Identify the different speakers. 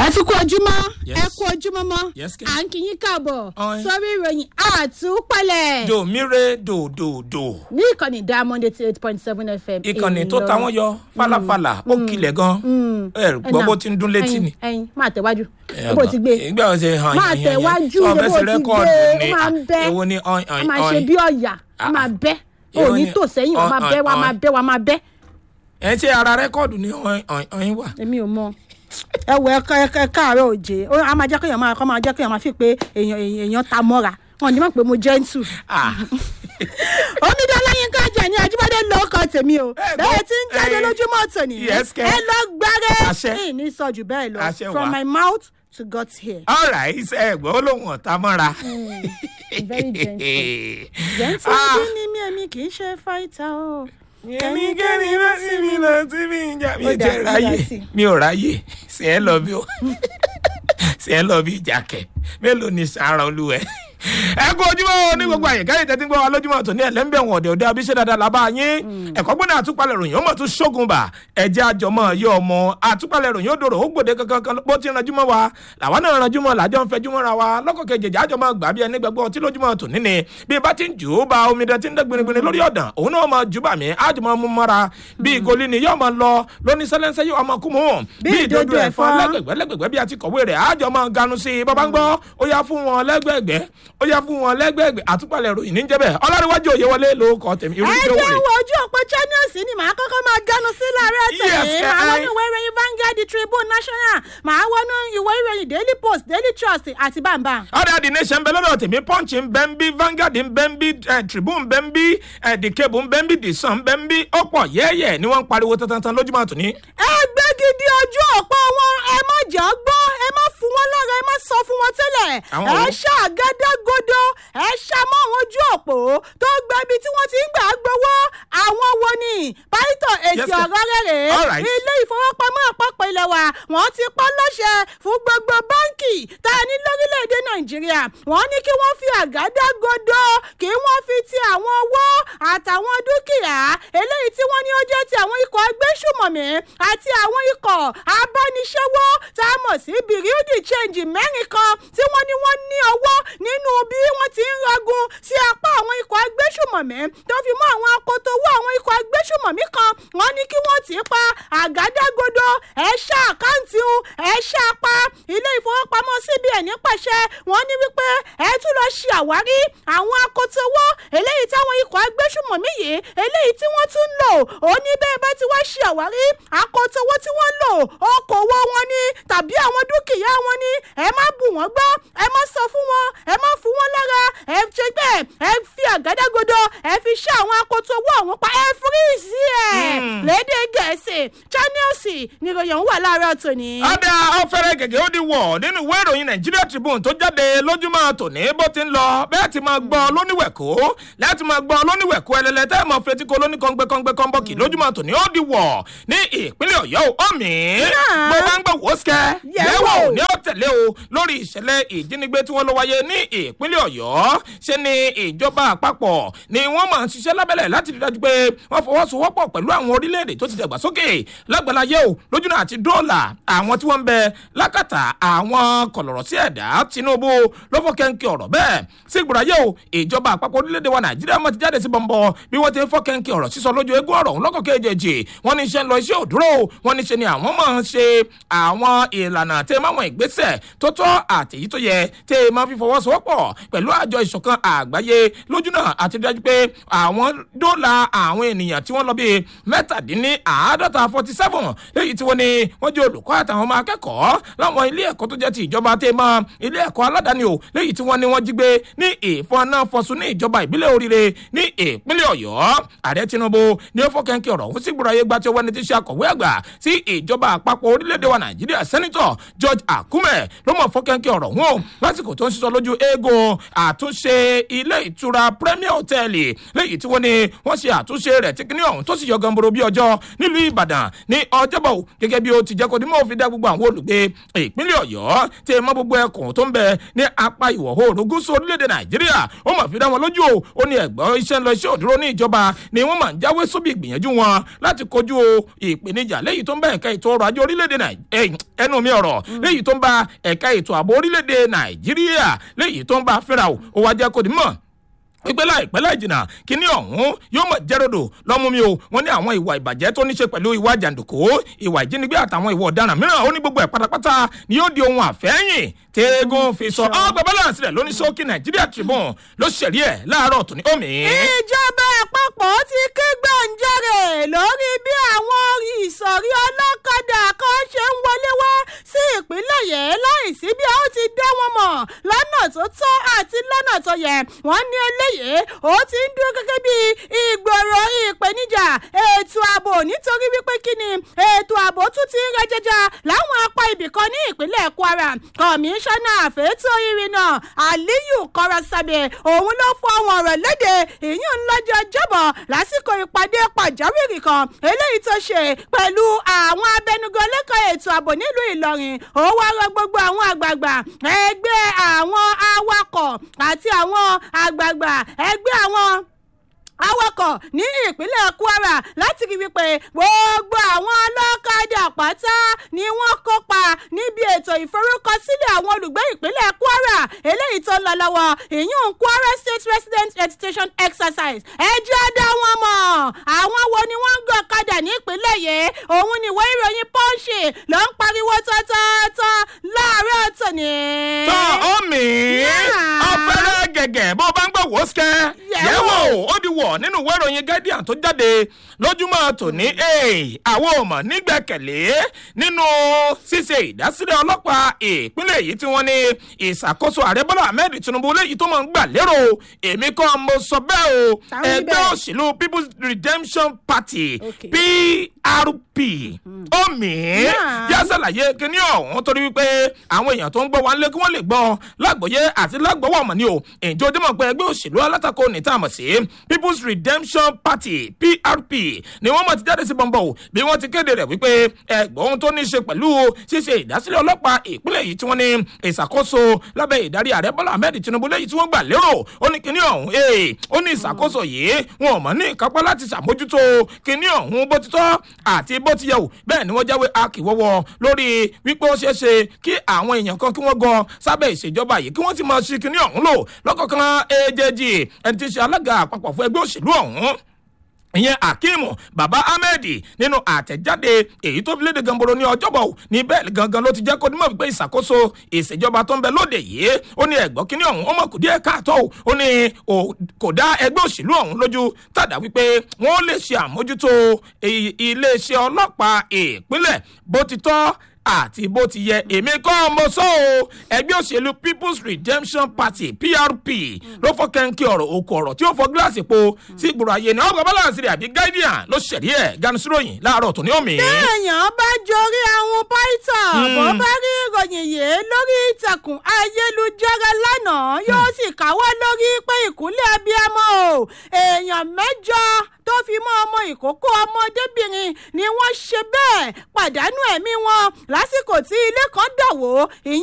Speaker 1: ẹ fi kú ojúmọ́
Speaker 2: Yes.
Speaker 1: ẹ kú ojúmọ́ mọ́
Speaker 2: Yes, kẹ́.
Speaker 1: à ń kí yín káàbọ̀
Speaker 2: Ọ̀hún.
Speaker 1: sórí ìròyìn àtúpalẹ̀
Speaker 2: dòmíre dòdòdò
Speaker 1: ní ìkànnì diamond eighty eight point seven fm
Speaker 2: ìkànnì tó ta wọ́n yọ falafala ó kilẹ̀ gan ẹ gbọ́ bó ti ń dún létí ni.
Speaker 1: ẹyin máa tẹ̀wájú
Speaker 2: Ẹ
Speaker 1: bó
Speaker 2: gbọ́,
Speaker 1: ti gbé
Speaker 2: ìgbà wo ṣe hàn
Speaker 1: máa
Speaker 2: yín yẹn
Speaker 1: tẹ̀wájú
Speaker 2: sọ
Speaker 1: bó
Speaker 2: fẹ́ ṣe
Speaker 1: ti
Speaker 2: rẹ́kọ̀dù
Speaker 1: gbé
Speaker 2: ni
Speaker 1: ó máa ń bẹ́
Speaker 2: èwo ni ọ̀ìn
Speaker 1: a
Speaker 2: ọ̀ìn
Speaker 1: máa ṣe
Speaker 2: ọ̀ìn
Speaker 1: bí ọ̀yà a máa bẹ́
Speaker 2: Èwo
Speaker 1: òní
Speaker 2: ni
Speaker 1: tò sẹ́yìn wà máa
Speaker 2: ọ̀ìn,
Speaker 1: bẹ́ wà
Speaker 2: ọ̀ìn,
Speaker 1: máa bẹ́ wà máa bẹ́
Speaker 2: ẹ ṣe ara rẹ́kọ̀dù ni ọ̀ìn ọ̀ìn ọ̀ìn wà.
Speaker 1: èmi ò mọ ẹ wọ ẹkọ ẹkọ káàárọ̀ òjé ó a máa jẹ́ kéèyàn máa kọ́ máa jẹ́ kéèyàn máa fi pé èèyàn èèyàn èèyàn ta mọ́ra wọn ní mọ̀ pé mo gentle
Speaker 2: Ah,
Speaker 1: omidan láyínká jà ní ajíbádé lóko tèmi o
Speaker 2: Ẹ gbọ́,
Speaker 1: bẹ́ẹ̀ tí ń jáde
Speaker 2: ẹ,
Speaker 1: lójúmọ́ tòní
Speaker 2: yes, kẹ́.
Speaker 1: ẹ lọ gbárẹ́
Speaker 2: Àṣẹ.
Speaker 1: ní ní sọ jù bẹ́ẹ̀ lọ
Speaker 2: Àṣẹ
Speaker 1: from
Speaker 2: wà.
Speaker 1: my mouth to God's ear.
Speaker 2: all right ẹ gbọ́ ó lóun ọ̀tá mọ́ra.
Speaker 1: very gentle. gentle
Speaker 2: Ah.
Speaker 1: bí ni mí èmi kì í ṣe fighter o.
Speaker 2: kẹ́nikẹ́ni ló sí mi lọ sí mi ń jà mí
Speaker 1: Ó dà,
Speaker 2: jẹ́
Speaker 1: ó dà
Speaker 2: ráyè
Speaker 1: sí.
Speaker 2: mi ò ráyè ṣe é lọ bí ó ṣe é lọ bí ìjàkẹ́ mélòó ni sàárà olúwẹ̀. ẹ kú ojúmọ́ ní gbogbo àyíká yìí tẹ́tí ń gbọ́ wa lójúmọ́ tó ní ẹlẹ́ńbẹ̀ wọn ọ̀dẹ̀ ọ̀dẹ̀ abiṣẹ́ dáadáa làbá yín ẹ̀kọ́ gbọ́dọ̀ àtúpalẹ̀ ròyìn ọmọ tún ṣógun bà ẹ̀jẹ̀ àjọmọ́ yọ ọmọ àtúpalẹ̀ ròyìn ó dòrò ó gbòde kankan bó ti ranjú mọ́ wa làwa náà ranjú mọ́ làjọ ń fẹjú mọ́ra wa lọ́kọ̀ kejì àjọmọ́ gbà bí ẹni gbẹgbọ́ tí lójúmọ́ tò níní bí bá ti ń jù ú ba omidan tí ń dẹ́ gbinigbini lórí ọ̀dàn òun náà máa jù bà mí àjọmọ́ mú mọ́ra bí ìgolí ni yóò máa lọ lóní sẹ́lẹ́nsẹ́ yóò máa kú mú
Speaker 1: Bí ìdodo ẹ̀fọ́.
Speaker 2: lẹ́gbẹ̀gbẹ́ lẹ́gbẹ̀gbẹ́ bí a ti kọ̀wé rẹ̀ àjọ máa ganu sí i bàbá ń gbọ́ ó yá fún wọn lẹ́gbẹ̀gbẹ́ ó yá fún wọn lẹ́gbẹ̀gbẹ́ àtúpalẹ̀ ròyìn níjẹ́ bẹ́ẹ̀ ọlọ́runwájú òye wọlé ló kọ tèmi irú
Speaker 1: ẹ
Speaker 2: ìjọ
Speaker 1: jẹ́
Speaker 2: wòlé.
Speaker 1: wo ojú òpó channels ni màá kọ́kọ́ máa gánu sí láàárọ̀
Speaker 2: Yes,
Speaker 1: tẹ̀lé
Speaker 2: ẹ-
Speaker 1: màá
Speaker 2: ẹ-
Speaker 1: wọnú ìwé ìròyìn Vanguard Tribune National màá wọnú ìwé ìròyìn Daily Post Daily Trust àti bàbá.
Speaker 2: ọ̀dà the nation ń bẹ lọ́dọ̀ tèmi punch ń bẹ ń bí Vanguard ń bẹ ń bí eh, Tribune ń bẹ ń bí eh, the cable ń bẹ ń bí the sun ń bẹ ń bí ọ̀pọ̀ yẹ́yẹ́ ni wọ́n ń pariwo tantan lójúmọ́ tòní.
Speaker 1: ẹ gbé gidi ojú òpó wọn ẹ má jẹ́ gbọ́ ẹ má fún wọn lára ẹ má sọ fún wọn tẹ́lẹ̀
Speaker 2: Àwọn
Speaker 1: ẹ
Speaker 2: wo?
Speaker 1: ṣàgádágodo ẹ ṣàmọ́ àwọn ojú òpó tó gba ibi tí wọ́n ti ń gbà gbowó àwọn wo ni pásítọ̀ èsì
Speaker 2: Yes, sir.
Speaker 1: ọ̀rọ̀ rẹ̀ rèé
Speaker 2: All right.
Speaker 1: ilé ìfowópamọ́ àpapọ̀ ilẹ̀ wa wọ́n ti pọ́ lọ́ṣẹ̀ fún gbogbo báǹkì tá a ní lórílẹ̀‐èdè nàìjíríà wọ́n ní kí wọ́n fi àgádágodo kí wọ́n fi ti àwọn owó àtàwọn dúkìá eléyìí tí wọ́n ní ó jẹ́ ti àwọn ikọ̀ agbésùmọ̀mí àti àwọn ikọ̀ abániṣẹ́wó tá a mọ̀ sí bìrìdì change mẹ́rin kan tí wọ́n ní wọ́n ní ọwọ́ nínú bí wọ́n ti ń ragun sí apá àwọn ikọ̀ agbésùmọ̀mí tó fi mọ́ àwọn akoto owó àwọn ikọ̀ agbésùmọ̀mí kan wọ́n ní kí wọ́n tì í pa àgádágodo ẹ̀ ṣá àkáǹtì un ẹ̀ ṣá pa ilé ìfowópamọ́ cbn pàṣẹ wọ́n ní wípé ẹ tún lọ ṣe àwárí àwọn akoto owó eléyìí táwọn ikọ̀ agbésùmọ̀mí yìí eléyìí tí wọ́n tún ń lò ó ní bẹ́ẹ̀ bá ti wá ṣe àwárí akoto owó tí wọ́n ń lò okòwò wọn ni tàbí àwọn dúkìá wọn ni ẹ má bù wọ́n gbọ́ ẹ má sọ fún wọn ẹ má fún wọn lára ẹ ṣe bẹ́ẹ̀ ẹ fi àgádágodo ẹ fi ṣe àwọn akoto owó ọ̀hún pa ẹ fíríìsì ẹ̀
Speaker 2: Hmm.
Speaker 1: lédè gẹ̀ẹ́sì channels níròyìn ọ̀hún wà láàárọ̀ tòní.
Speaker 2: ọ̀dà ọ̀fẹ́rẹ́ gègé ó di wọ̀ nínú ìwé ìròyìn Nigeria Tribune tó jáde lójúmọ́ tòní bó ti ń lọ bẹ́ẹ̀ ti máa gbọ́ lóníwẹ̀kó láti máa gbọ́ lóníwẹ̀kó ẹlẹ́lẹ́ tẹ́ ẹ̀ mọ̀ fetí ko lóníkọ́ngbẹ́kọ́ngbẹ́ kọ́ńbọ́ọ̀kì lójúmọ́ tòní ó di wọ̀ ní ìpínlẹ̀ Ọ̀yọ́ ó mì í
Speaker 1: Náà.
Speaker 2: bó bá ń gbọ́ wòóṣkẹ́
Speaker 1: Yẹ̀
Speaker 2: yẹ̀wò
Speaker 1: wò.
Speaker 2: ní ó tẹ̀lé o lórí ìṣẹ̀lẹ̀ ìjínigbé tí wọ́n lọ wáyé ní ìpínlẹ̀ Ọ̀yọ́ ṣe ni ìjọba àpapọ̀ ni wọ́n máa ń ṣiṣẹ́ lábẹ́lẹ̀ láti rí dájú pé wọ́n fọwọ́sowọ́pọ̀ pẹ̀lú àwọn orílẹ̀-èdè tó ti dàgbàsókè lágbàláyé o lójúnà àti dọ́là àwọn tí wọ́n ń bẹ lákàtà àwọn kọ̀lọ̀rọ̀ sí ẹ̀dá Tinubu ló fọ́ kẹ́ńkẹ́ ọ̀rọ̀ bẹ́ẹ̀ sí ìgbòráyé o ìjọba àpapọ̀ orílẹ̀-èdè wa Nàìjíríà mọ̀ ti jáde sí bọ̀m̀bọ̀ bí wọ́n ti ń fọ́ kẹ́ńkẹ́ ọ̀rọ̀ sísọ lójú eégún ọ̀rọ̀ ọ̀hún lọ́kọ̀ kejì wọ́n ní iṣẹ́ ń lọ iṣẹ́ òdúró wọ́n ní ṣe ni àwọn máa ń ṣe àwọn ìlànà tẹ́ máwọn ìgbésẹ̀ tó tọ́ àtèyí tó yẹ tẹ́ máa fi fọwọ́sowọ́pọ̀ pẹ̀lú àjọ ìṣọ̀kan àgbáyé lójúnà àti dájú pé àwọn dọ́là àwọn ènìyàn tí wọ́n lọ bíi mẹ́tàdínníàádọ́ta forty seven léyìí tí wọ́n ní wọ́n jẹ́ olùkọ́ àtàwọn ọmọ akẹ́kọ̀ọ́ láwọn ilé ẹ̀kọ́ tó jẹ́ ti ìjọba tẹ́ mọ́ ilé ẹ̀kọ́ aládàáni o léyìí tí wọ́n ní wọ́n jí gbé ní ìfọ̀nàfọ̀sùn ní ìjọba ìbílẹ̀ oríire ní ìpínlẹ̀ ọ̀yọ́ ààrẹ tinubu ní ó fọ́kẹ́ńkẹ́ ọ̀rọ̀ òun sì gbúra ayé gba tí wọ́n ní ti ṣe akọ̀wé àgbà sí ìjọba àpapọ̀ orílẹ̀-èdè wa nàìjíríà sẹ́nitọ̀ george akume ló mọ̀ fọ́kẹ́ńkẹ́ ọ̀rọ̀ wọn o lásìkò tó ń sísọ lójú eégún àtúnṣe ilé ìtura premier hotel léyìí tí wọ́n ní wọ́n ṣe àtúnṣe rẹ̀ tí kíní ọ̀hún tó sì yọ gamboro bí ọjọ́ nílùú ìbàdàn ní ọjọ́bọ̀ gẹ́gẹ́ bí ó ti jẹ́ kó dimọ̀ òfin dá gbogbo àwọn olùgbé ìpínlẹ̀ ọ̀yọ́ tí mọ́ gbogbo ẹkùn tó ń bẹ ní apá ìwọ̀ oòrùn gúúsù orílẹ̀-èdè nàìjíríà ó mọ̀ fi dá wọn lójú o ó ní ẹ̀gbọ́n iṣẹ́ ń lọ iṣẹ́ òdúró ní ìjọba ni wọ́n máa ń jáwé sóbì ìgbìyànjú wọn láti kojú ìpèníjà léyìí tó ń bá ẹ̀ka ètò ọrọ̀ ajé orílẹ̀-èdè nàìjíríà ẹnu mi ọ̀rọ̀ léyìí tó ń bá ẹ̀ka ètò ààbò orílẹ̀-èdè nàìjíríà léyìí tó ń bá fẹ́ra o ó wá jẹ́ kó di mọ̀ wípé láìpẹ́ láì jìnnà kíní ọ̀hún yóò mọ̀ jẹ́rọ̀dọ̀ lọ́mú mi o wọ́n ní àwọn ìwà ìbàjẹ́ tó ní ṣe pẹ̀lú ìwà jàǹdùkú ìwà ìjínigbé àtàwọn ìwà ọ̀daràn mìíràn ó ní gbogbo ẹ̀ pátápátá ni yóò di ohun àfẹ́yìn tẹ́gùn fi sọ ọ́ gbẹ balance rẹ̀ lóní sókè nàìjíríà tribune ló ṣẹ̀rí ẹ̀ láàárọ̀ tó ní omi.
Speaker 1: ìjọba àpapọ̀ ti ké gbàǹjarè lórí bí àwọn ìsọ̀rí ọlọ́kadà kan ṣe ń wọlé wá sí ìpínlẹ̀ yẹn láìsí bí a ó ti dá wọn mọ̀ lọ́nà tó tọ́ àti lọ́nà tó yẹ wọ́n ní eléyìí ó ti ń dúró gẹ́gẹ́ bí ìgbòrò ìpèníjà ètò ààbò nítorí wípé kí ni ètò ààbò tún ti ń rẹjẹjà láwọn apá ibìkan ní ìpínlẹ̀ kwara kọmíṣánná àfẹ́tò ìrìnà aliyu kọ́rasábẹ́ òun ló fọ àwọn ọ̀rọ̀ léde ìyún lọ́jọ́ jọ́bọ̀ lásìkò ìpàdé pàjáwìrì kan eléyìí tó ṣe pẹ̀lú àwọn abẹnugan lẹ́kọ̀ọ́ ètò ààbò nílùú ìlọrin ó wá rọ gbogbo àwọn àgbààgbà ẹgbẹ́ àwọn awakọ̀ àti àwọn àgbààgbà ẹgbẹ́ àwọn awakọ̀ ní ìpínlẹ̀ kwara láti rí wípé gbogbo àwọn ọlọ́kadà pátá ni wọ́n kópa níbi ètò ìforúkọsílẹ̀ àwọn olùgbé ìpínlẹ̀ kwara eléyìí tó ń lọ lọ́wọ́ ìyún kwara state resident registration exercise ẹjọ́ dá wọn mọ̀ àwọn wo ni wọ́n ń gbọ́ ọ̀kadà ní ìpínlẹ̀ yìí òun ni ìwé ìròyìn pọ́ńṣì ló ń pariwo tọ́tọ́tọ́ láàárọ̀ tòní.
Speaker 2: tọ́ omi ọ̀fẹ́rẹ́ gẹ̀gẹ̀ bó bá ń gbọ́ wọ́sẹ̀ yẹ̀wò ó di wọ̀ nínú ìwé ìròyìn guardian tó jáde lójúmọ́ tòní àwọn ò mọ̀ nígbẹ̀kẹ̀lé nínú ṣíṣe ìdásílẹ̀ ọlọ́pàá ìpínlẹ̀ èyí tí wọ́n ní ìṣàkóso ààrẹ bọ́lá ahmed tinubu léyìí tó máa ń gbà lérò èmi kan mo sọ bẹ́ẹ̀ o ẹgbẹ́ òṣèlú people's redemption party prp omi yá ṣàlàyé kíní ọ̀hún torí wípé àwọn èèyàn tó ń gbọ́ wa ń lé kí wọ́n lè gbọ́ lágbòye àti lágbọ́wọ́ ọmọ ni o ìjọ ojúmọ̀ pé ẹgbẹ́ òṣèlú alátakò ní tá a mọ̀ sí people's redemption party prp ni wọ́n mọ̀ ti jáde sí bọ́ńbọ́ o bí wọ́n ti kéde rẹ̀ wípé ẹgbọ́n tó ní í ṣe pẹ̀lú ṣíṣe ìdásílẹ̀ ọlọ́pàá ìpínlẹ̀ yìí tí wọ́n ní ìṣàkóso lábẹ́ ìdarí ààrẹ bọ́lá ahmed tinubu lẹ́yìn tí wọ́n gbà lérò ó ní kíní ọ̀hún ee ó ní ìṣàkóso yìí wọn ò mọ̀ ní ìkápá láti ṣàmójútó kíní ọ̀hún bó ti tọ́ àti bó ti yẹ o bẹ́ẹ̀ ni wọ́n jáwé akíwọ́wọ́ lórí wípé ó ṣeé ṣe kí àwọn èèyàn kan kí wọ́n gan sábẹ́ ìṣèjọba yìí kí wọ́n ti máa ṣe kíní ọ̀hún lò lọ́kọ̀ọ̀kan èjèèjì ẹni tí ń ṣe alága àpapọ̀ fún ẹgbẹ́ òṣèlú ọ̀hún ìyẹn akeem baba ahmed nínú àtẹ̀jáde èyí tó fi léde gamboro ní ọjọ́bọ̀ ní bẹ́ẹ̀ gangan ló ti jẹ́ kó dímọ̀ wípé ìṣàkóso ìṣèjọba tó ń bẹ lóde yìí ó ní ẹ̀gbọ́n kínní ọ̀hún ó mọ̀ kò díẹ̀ káàtó ó ní kò dá ẹgbẹ́ òṣèlú ọ̀hún lójú tàdá wípé wọ́n lè ṣe àmójútó iléeṣẹ́ ọlọ́pàá ìpínlẹ̀ bó ti tọ́ àti bó ti yẹ èmi kọ́ mo sọ o ẹgbẹ́ òṣèlú people's redemption party prp ló fọ́ kẹ́ńkì ọ̀rọ̀ òkú ọ̀rọ̀ tí ó fọ́ gíláàsì po sí ìgboro ayé ni ọgbà balance rẹ̀ àbí guardian ló ṣẹ̀rí ẹ̀ ganisiroyin láàárọ̀ tó ní omi.
Speaker 1: téèyàn bá jorí àwọn python bó bá rí ìròyìn yìí lórí ìtàkùn ayélujára lánàá yóò sì káwọ́ lórí pé ìkúnlẹ̀ abiyamọ o èèyàn mẹ́jọ tó fi mọ́ ọmọ ìkókó ọmọdébìnrin ni wọ́n ṣe bẹ́ẹ̀ pàdánù ẹ̀mí wọn lásìkò tí ilé kan dà wó ìyẹn